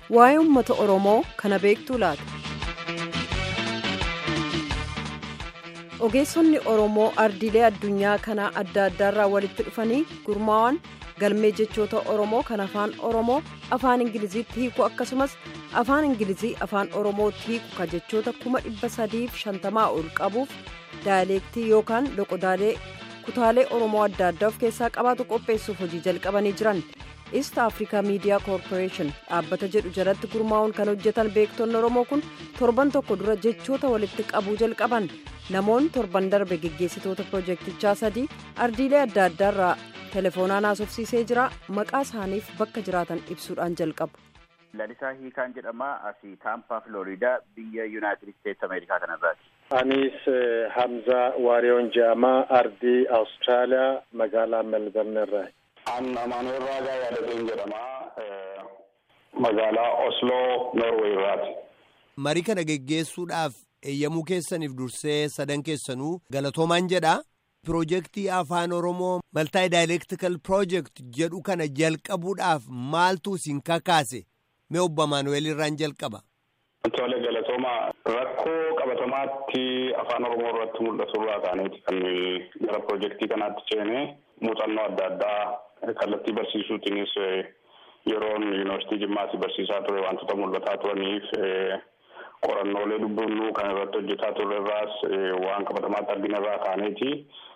waa'ee uummata oromoo kana beektuu laata. ogeessonni oromoo ardiilee addunyaa kanaa adda addaarraa walitti dhufanii gurmaa'an galmee jechoota oromoo kan afaan oromoo afaan ingiliziitti hiiku akkasumas afaan ingilizii afaan oromootti hiiku ka jechoota kuma dhibba sadiif shantamaa ol qabuuf daayaleektii yookaan loqodaalee kutaalee oromoo adda addaa of keessaa qabaatu qopheessuuf hojii jalqabanii jiran east africa miidiyaa koorporeeshin dhaabbata jedhu jalatti gurmaa'uun kan hojjetan beektonni oromoo kun torban tokko dura jechoota walitti qabuu jalqaban namoonni torban darbe geggeessitoota pirojektichaa sadii ardiilee adda addaarraa telefoonaan haasofsiisee jira maqaa isaaniif bakka jiraatan ibsuudhaan jalqabu. Lalisaa Hiikaan jedhama asii Taampaa Filooriidaa biyya Yuunaayitid Isteetsi Ameerikaa kanarraati. Anis Hamzaa Waariyoon jedhama ardii Awustiraaliyaa magaalaa Melbourne irraa. An Amaanuel Raagaa Yaadateen jedhama magaalaa Osloo Noorweey irraati. Marii kana geggeessuudhaaf eeyyamuu keessaniif dursee sadan keessanuu galatoomaan jedha. Pirojektii Afaan Oromoo Maltaay Daayileektikal Pirojekt jedhu kana jalqabuudhaaf maaltu isin kakaase? Mee obbo Amaanuel irraan jalqaba. Tole galatooma rakkoo qabatamaatti afaan Oromoo irratti mul'atu irraa kaaneeti kan gara pirojektii kanaatti ceene muuxannoo adda addaa kallattii barsiisuutiinis yeroon yuunivarsiitii Jimmaatti barsiisaa ture wantoota mul'ataa turaniif qorannoolee dubbifnu kan irratti hojjetaa turre irraas waan qabatamaatti argina irraa kaaneeti.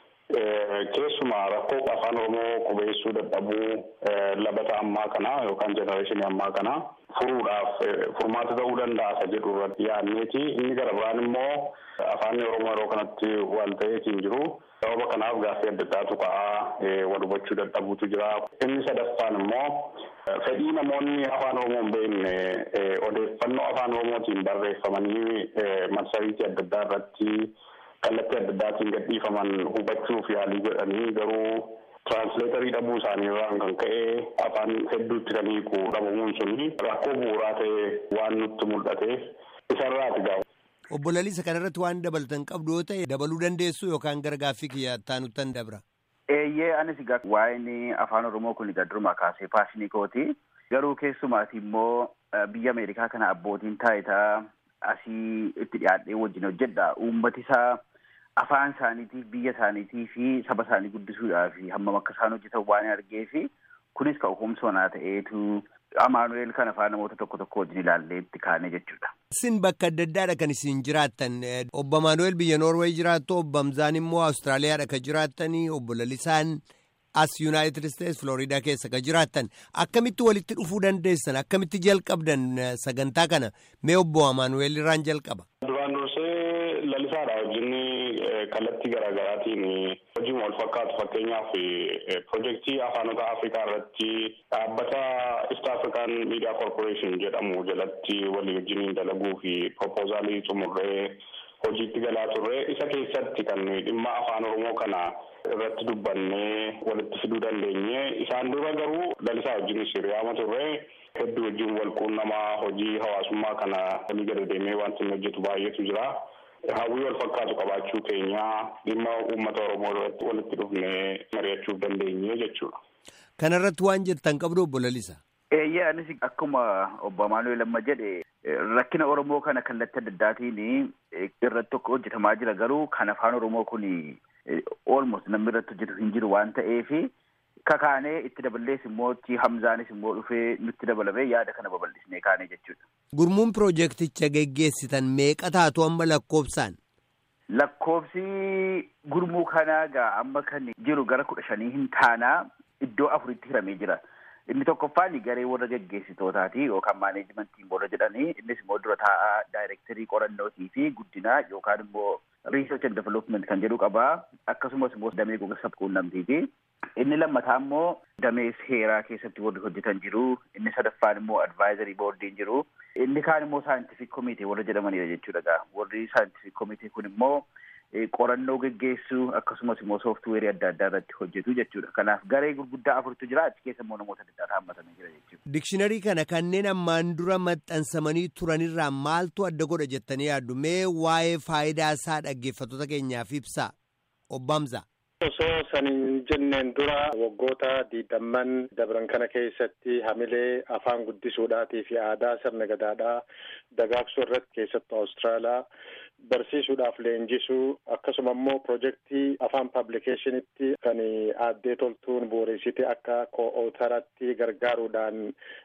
Keessumaa rakkoo afaan Oromoo qubeessuu dadhabuu labata ammaa kana yookaan jenereeshinii ammaa kana furuudhaaf furmaata ta'uu danda'a jedhu irratti yaadneeti. Inni gara biraan immoo afaan Oromoo yeroo kanatti wal ta'eetiin jiru. Sababa kanaaf gaaffii adda addaatu ka'aa wal hubachuu dadhabuutu jira. Inni sadaffaan immoo fedhii namoonni afaan Oromoo hin beekne odeeffannoo afaan Oromootiin barreeffamanii marsariitii adda addaa irratti kallattii adda addaatiin gadhiifaman hubachuuf yaalii godhanii garuu tiraansleetarii dhabuu isaanii irraan kan ka'e afaan hedduutti kan hiiku dhabamuun suni rakkoo bu'uuraa ta'e waan nutti mul'ateef isarraati gaafa. Obbo Laliisa kanarratti waan dabalatan qabdu yoo ta'e dabaluu dandeessu yookaan gara gaaffii kiyyaa taanuttan dabra. Eeyyee anis egaa waa'een afaan Oromoo kun egaa durumaa kaasee paashinii kooti. Garuu keessumaati immoo biyya Ameerikaa kana abbootiin taayitaa asii itti dhiyaadhee wajjin hojjedha. Uummati isaa afaan isaaniitiif biyya isaaniitii fi saba isaanii guddisuudhaaf hammam akka isaan hojjetan waan argee fi kunis kan humsoonaa ta'eetu Amaanu'eel kan afaan namoota tokko tokko wajjin ilaallee itti kaane jechuudha. Isin bakka adda addaadha kan isin jiraattan. Obbo Amaanu'eel biyya Noorweey jiraattu, obbo Hamzaan immoo Awustiraaliyaadha kan jiraattanii, obbo Lalisaan as Yuunaayitid Isteetsi Filooriidaa keessa kan jiraattan. Akkamitti walitti dhufuu dandeessan? Akkamitti jalqabdan sagantaa kana? Mee obbo Amaanu'eel irraan jalqaba. Duraan dursee lalisaadha wajjin kallattii garaagaraatiin hojii wal fakkaatu fakkeenyaaf pirojektii afaanota afrikaa irratti dhaabbata East African Media Corporation jedhamu jalatti walii wajjiniin dalaguu fi propoozaalii xumurree hojiitti galaa turre isa keessatti kan dhimma afaan oromoo kana irratti dubbannee walitti fiduu dandeenye isaan dura garuu lalisaa wajjinis hiriyaama turre hedduu wajjin wal quunnamaa hojii hawaasummaa kana walii gadi deemee wanti inni hojjetu baay'eetu jira. hawwii wal fakkaatu qabaachuu keenya dhimma uummata oromoo irratti walitti dhufnee mari'achuuf dandeenye jechuudha. Kanarratti waan jettan qabdu obbo Lalisa. Eeyyee anis akkuma obbo Amaanu'eel amma jedhe rakkina Oromoo kana kallattii adda addaatiin irratti hojjetamaa jira garuu kan afaan Oromoo kun almost namni irratti hojjetu hin jiru waan ta'eef kakaanee itti daballees immoo Hamzaanis immoo dhufee nutti dabalamee yaada kana babal'isnee kaanee jechuudha. Gurmuun pirojekticha geggeessitan meeqa taatu amma lakkoofsaan? Lakkoofsi gurmuu kanaa gaa amma kan jiru gara kudha shanii hin taanaa iddoo afuritti hiramee jira. Inni tokkoffaan garee warra geggeessitootaati yookaan maaneejimentiin warra jedhanii innis immoo dura taa'aa daayirektarii qorannootii fi guddinaa yookaan immoo research and development kan jedhu qabaa akkasumas immoo damee gogaasa quunnamtiiti. Inni lammataa immoo damee seeraa keessatti warri hojjetan jiru. Inni sadaffaan immoo advaayizarii boordiin jiru. Inni kaan immoo saayintifik komitee warra jedhamanidha jechuudha. Warri saayintifik komitee kun immoo qorannoo geggeessuu akkasumas immoo sooftuweerii adda addaa irratti hojjetu jechuudha. Kanaaf garee gurguddaa afurtu jira. Achi keessa immoo namoota adda addaa hammatanii jira jechuudha. Dikshiinarii kana kanneen ammaan dura maxxansamanii turanirraa maaltu adda godha jettanii yaaddu? Mee waa'ee faayidaa isaa dhaggeeffattoota keenyaaf ibsaa. Obbo Hamzaa. Osoo san hin jenneen dura waggoota diidamman dabran kana keessatti hamilee afaan guddisuudhaatii fi aadaa sirna gadaadhaa dagaagsuu irratti keessattuu Awustiraaliyaa barsiisuudhaaf leenjisuu akkasuma immoo pirojektii afaan pablikeeshinitti kan aaddee toltuun bu'uureessite akka koo'ootaratti gargaaruudhaan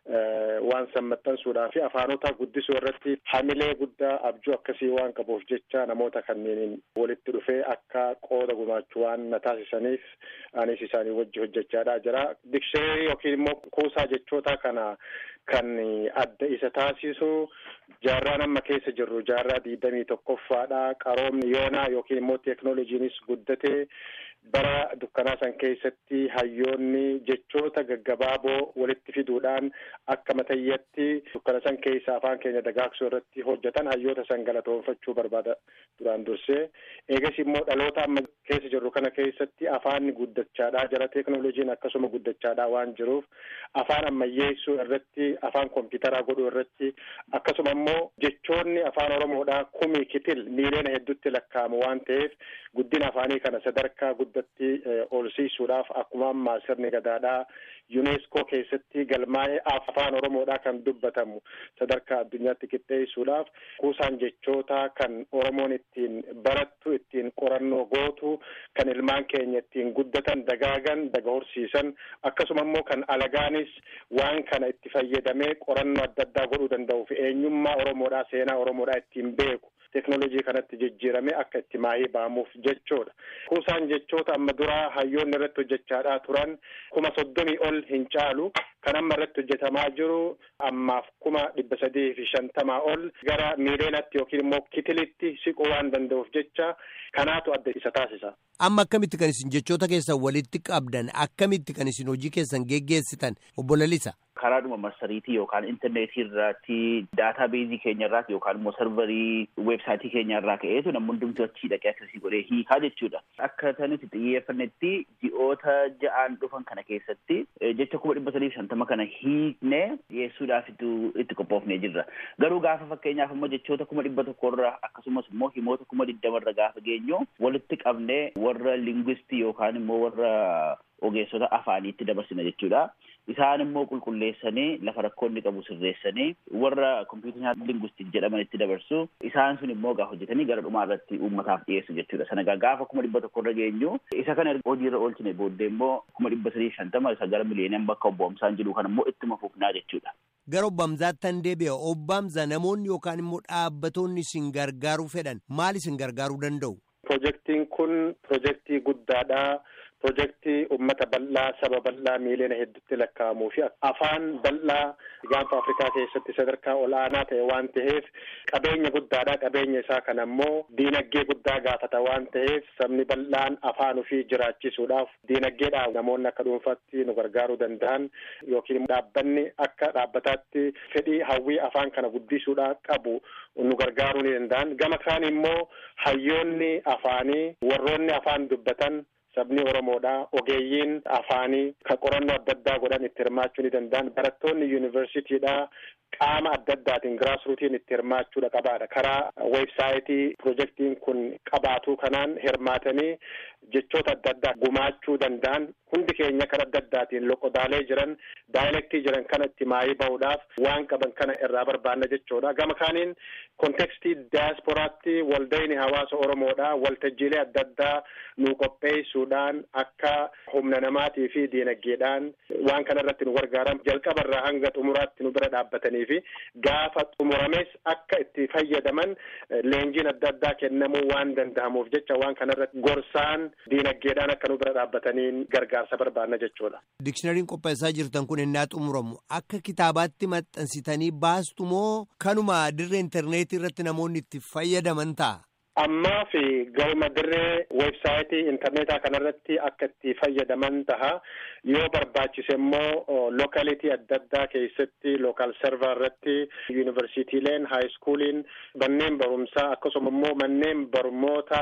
waan san maxxansuudhaa fi afaanota guddisuu irratti hamilee guddaa abjuu akkasii waan qabuuf jecha namoota kanneen walitti dhufee akka qooda gumaachuu waan na taasisaniif anis isaanii wajji hojjechaadhaa jira dikshineerii yookiin immoo kuusaa jechoota kana kan adda isa taasisu jaarraa amma keessa jirru jaarraa digdamii tokkoffaadha qaroomni yoonaa yookiin immoo teeknooloojiinis guddatee bara dukkanaa san keessatti hayyoonni jechoota gaggabaaboo walitti fiduudhaan akka matayyatti dukkana san keessa afaan keenya dagaagsuu irratti hojjetan hayyoota san galatoonfachuu barbaada duraan dursee eegas immoo dhaloota amma keessa jirru kana keessatti afaanni guddachaadhaa jira teeknooloojiin akkasuma guddachaadhaa waan jiruuf afaan ammayyeessuu irratti afaan kompiitaraa godhuu irratti akkasuma immoo jechoonni afaan oromoodhaa kumii kitil miiliyoona hedduutti lakkaa'amu waan ta'eef guddina afaanii kana sadarkaa guddatti olsiisuudhaaf akkuma ammaa sirni gadaadhaa yuneeskoo keessatti galmaa'ee afaan oromoodhaa kan dubbatamu sadarkaa addunyaatti qixxeessuudhaaf kuusaan jechoota kan oromoon ittiin barattu ittiin qorannoo gootu kan ilmaan keenya ittiin guddatan dagaagan daga horsiisan akkasuma immoo kan alagaanis waan kana itti fayyadamee qorannoo adda addaa godhuu danda'u fi eenyummaa oromoodhaa seenaa oromoodhaa ittiin beeku teeknooloojii kanatti jijjiirame akka itti maahii ba'amuuf jechoodha. Kuusaan jechoota amma duraa hayyoonni irratti hojjechaadhaa turan kuma soddomii ol hin caalu kan amma irratti hojjetamaa jiru ammaaf kuma dhibba sadii fi shantamaa ol gara miileenatti yookiin immoo kitilitti siquu waan danda'uuf jecha kanaatu adda isa taasisa. Amma akkamitti kan isin jechoota keessan walitti qabdan akkamitti kan isin hojii keessan geggeessitan obbo Lalisa? karaadhuma marsariitii yookaan intarneetii irratti daataa beezii keenya irraati yookaan immoo sarvarii weebsaayitii keenya irraa ka'eetu namni hundumtuu achii dhaqee akkasii godhee hiikaa jechuudha. Akka nuti xiyyeeffannetti ji'oota ja'aan dhufan kana keessatti jecha kuma dhibba sadii shantama kana hiiknee dhiyeessuudhaaf itti qophoofnee jirra. Garuu gaafa fakkeenyaaf immoo jechoota kuma dhibba tokkorra akkasumas immoo himoota kuma digdamarra gaafa geenyu walitti qabnee warra lingwistii yookaan immoo warra ogeessota afaaniitti dabarsina jechuudha. Isaan immoo qulqulleessanii lafa rakkoonni qabu sirreessanii warra kompiitara lingwistik jedhaman itti dabarsu isaan sun immoo gaafa hojjetanii gara dhumaa irratti uummataaf dhiyeessu jechuudha. Sana gaafa kuma dhibba tokkorra geenyu isa kana hojiirra oolchine booddee immoo kuma dhibba sadii shantama isa gara miliyoonaan bakka obbo Hamzaan jiru kana immoo ittuma fufnaa jechuudha. Gara obbo Hamzaattan deebi'a. Obbo Hamzaa namoonni yookaan immoo dhaabbatoonni isin gargaaruu fedhan maal isin gargaaruu danda'u? Pirojektiin kun pirojektii guddaadha. Pirojektii uummata bal'aa saba bal'aa miiliyoona hedduutti lakkaa'amuu fi afaan bal'aa gaanfa Afrikaa keessatti sadarkaa ol'aanaa ta'e waan ta'eef qabeenya guddaadha. Qabeenya isaa kana immoo diinagdee guddaa gaafata waan ta'eef sabni bal'aan afaan ofii jiraachisuudhaaf diinagdeedhaaf namoonni akka dhuunfaatti nu gargaaruu danda'an yookiin dhaabbanni akka dhaabbataatti fedhii hawwii afaan kana guddisuudhaa qabu nu gargaaruu ni danda'an. Gama kaan immoo hayyoonni afaanii warroonni afaan dubbatan. sabni oromoodha ogeeyyiin afaanii kan qorannoo adda addaa godhan itti hirmaachuu ni danda'an barattoonni yuunivarsiitiidha qaama adda addaatiin giraasruutiin itti hirmaachuudha qabaadha karaa weebsaayitii pirojektiin kun qabaatu kanaan hirmaatanii jechoota adda addaa gumaachuu danda'an hundi keenya kan adda addaatiin loqodaalee jiran daayilektii jiran kana itti maayii ba'uudhaaf waan qaban kana irraa barbaanna jechuudha gama kaaniin kontekstii daasporaatti waldayni hawaasa oromoodha waltajjiilee adda addaa nu qopheessuudhaan akka humna namaatii fi diinagdeedhaan waan kana irratti nu gargaaran jalqabarraa hanga xumuraatti nu bira dhaabbatanii fi gaafa xumurames akka itti fayyadaman leenjiin adda addaa kennamuu waan danda'amuuf jecha waan kana irratti gorsaan diinagdeedhaan akka nu bira dhaabbataniin gargaarsa barbaanna jechuudha. Dikshinariin qopheessaa jirtan kun innaa xumuramu akka kitaabaatti maxxansitanii baastu moo kanuma dirree intarneetii irratti namoonni itti fayyadaman ta'a? ammaa fi galma dirree weebsaayitii intarneetaa kanarratti akka itti fayyadaman taha yoo barbaachise immoo lookalitii adda addaa keessatti lookaal server irratti yuunivarsiitiileen haayiskuuliin manneen barumsaa akkasuma immoo manneen barummoota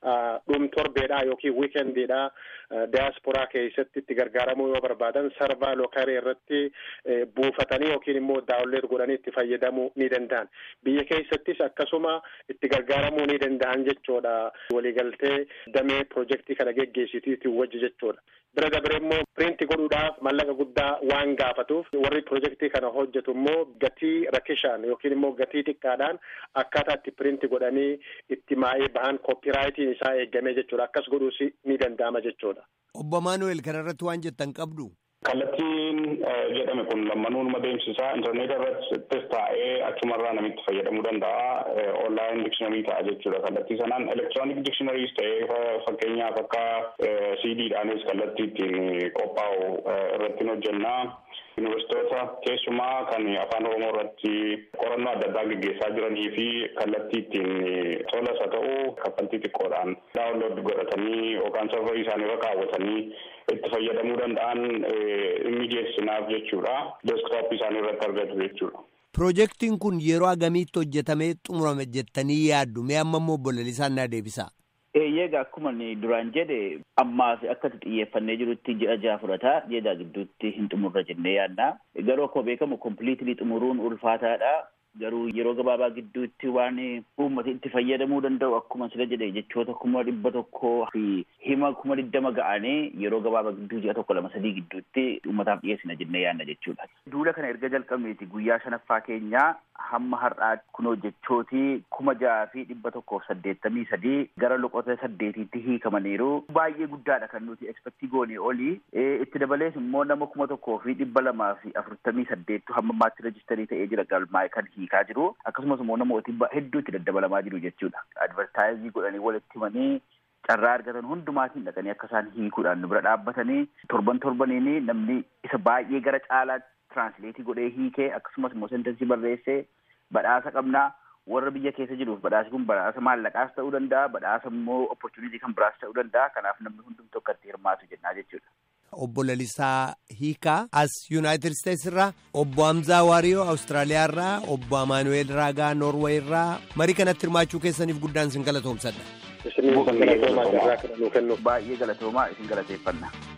dhum torbeedha yookiin wiikendiidha diyaasporaa keessatti itti gargaaramuu yoo barbaadan sarvaa lookarii irratti buufatanii yookiin immoo daawunlood godhanii itti fayyadamuu ni danda'an biyya keessattis akkasuma itti gargaaramuu ni danda'an jechuudha waliigaltee damee pirojektii kana geggeessitiitiin wajji jechuudha. bira dabre immoo piriinti godhuudhaaf mallaqa guddaa waan gaafatuuf warri pirojektii kana hojjetu immoo gatii rakishaan yookiin immoo gatii xiqqaadhaan akkaataa itti piriinti godhanii itti maa'ee bahan koopiraayitiin isaa eegamee jechuudha akkas godhuus ni danda'ama jechuudha. Obbo Maanuweel kanarratti waan jettan qabdu. Kallattiin jedhame kun lammanuun adeemsisaa intarneeta irrattis taa'ee achumarraa namitti fayyadamuu danda'a. Onlaayin diksinarii ta'a jechuudha. Kallattii sanaan elektiroonik dikshinariis ta'ee fakkeenyaaf akka siidiidhaanis kallattii ittiin qophaa'u irratti hojjennaa. Yuunivarsiitota keessumaa kan afaan oromoo irratti qorannoo adda addaa gaggeessaa jiranii fi kallattii ittiin tolas haa ta'u kaffaltii xiqqoodhaan daawunlood godhatanii yookaan sarvarii isaanii irra kaawwatanii itti fayyadamuu danda'an mijeessinaaf jechuudha. Deeskitooppii isaanii irratti argatu jechuudha. Pirojektiin kun yeroo agamiitti hojjetamee xumurame jettanii yaaddu mee amma immoo obbo Lalisaan naa deebisa. Eeyyega akkuma duraan jedhe ammaas akkatti xiyyeeffannee jirutti ji'a jaha fudhata ji'a jaha gidduutti hin xumurra jennee yaadna garuu akkuma beekamu kompiliitilii xumuruun ulfaataadha garuu yeroo gabaabaa gidduutti waan uummata itti fayyadamuu danda'u akkuma sila jedhe jechoota kuma dhibba tokkoo fi hima kuma digdama ga'anii yeroo gabaabaa gidduu ji'a tokko lama sadii gidduutti uummataaf dhiyeessina jennee yaadna jechuudha. Duula kana erga jalqabneeti guyyaa shanaffaa keenyaa hamma har'aatti kunoo jechooti kuma jaha fi dhibba tokkoof saddeettamii sadii gara loqota saddeetiitti hiikamaniiru baay'ee guddaadha kan nuti ekspektii goonee olii itti dabalees immoo nama kuma tokkoo fi dhibba lamaa fi afurtamii saddeettu hamma ammaatti rejistarii ta'ee jira galmaa'e kan hiikaa jiru akkasumas immoo namooti hedduu itti daddabalamaa jiru jechuudha advartaayizii godhanii walitti himanii carraa argatan hundumaatiin dhaqanii akka isaan hiikuudhaan nu bira dhaabbatanii torban torbaniini namni isa baay'ee gara caalaatti tiraansileetii godhee hiikee akkasumas immoo sentensii barreessee badhaasa qabnaa warra biyya keessa jiruuf badhaasi kun badhaasa maallaqaas ta'uu danda'a badhaasa immoo opportunitii kan biraas ta'uu danda'a kanaaf namni hundumtuu akka itti hirmaatu jennaa jechuudha. Obbo Lalisaa Hiikaa as Yuunaayitid Isteetsi irraa obbo Hamzaa Waariyoo Awustiraaliyaa irraa obbo Amaanuweel Raagaa Noorweey irraa marii kanatti hirmaachuu keessaniif guddaan isin galatoomsadha. Isin galatoomaa irraa kennu kennu. Baay'ee galatoomaa isin galateeffanna.